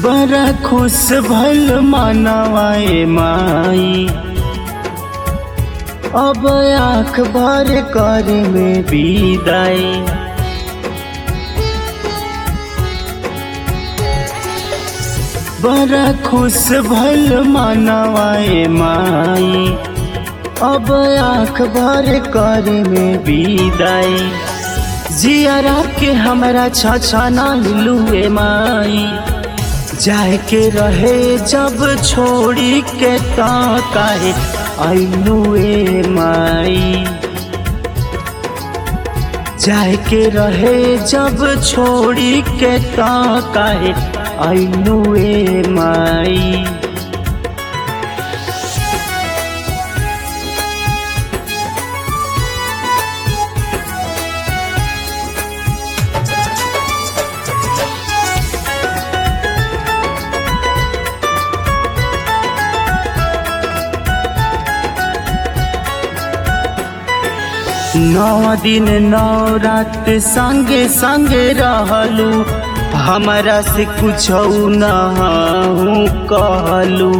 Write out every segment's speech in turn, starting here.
बड़ा खुश भल मनवाए माई अब आँख भर कर में विदाई बड़ा खुश भल मनवाए माई अब आँख भर कर में विदाई जियारा के हमरा छछना लुए माई जाए के रहे जब छोड़ी के ता काहे आइलुए माई जाए के रहे जब छोड़ी के ता काहे आइलुए माई नौ दिन नौ रात संगे संगे रहलू हमरा से कुछ न कहलू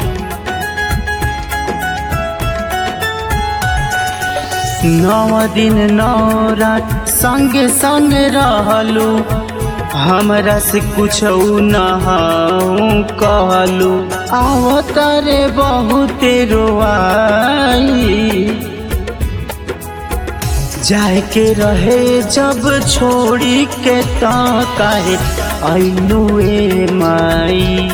नौ दिन नौ रात संगे संगे रहलू हमरा से कुछ न कहलू आवतरे बहुते रोआई जाए के रहे जब छोड़ी के ता काहे आइलुए माई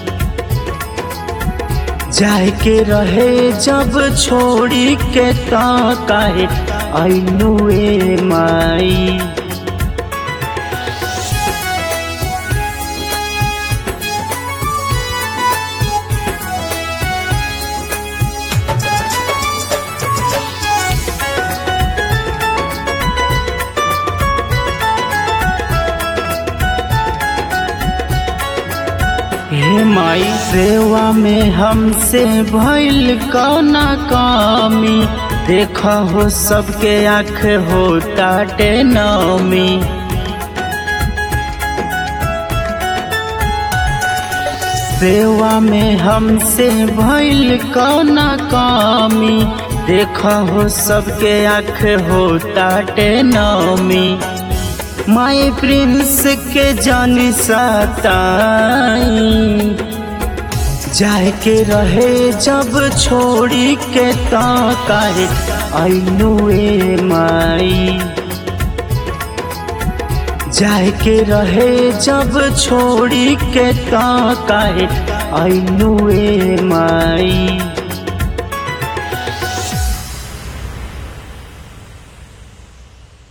जाए के रहे जब छोड़ी के ता काहे आइलुए माई हे माई सेवा में हमसे भइल कौना कामी देखा हो सबके आँख हो टाटे नौमी सेवा में हमसे भइल कौना कामी देखा हो सबके आँख हो टाटे नौमी माई प्रिंस के जानी सताई जाए के रहे जब छोड़ी के ता काहे आइलुए माई जाए के रहे जब छोड़ी के ता काहे आइलुए माई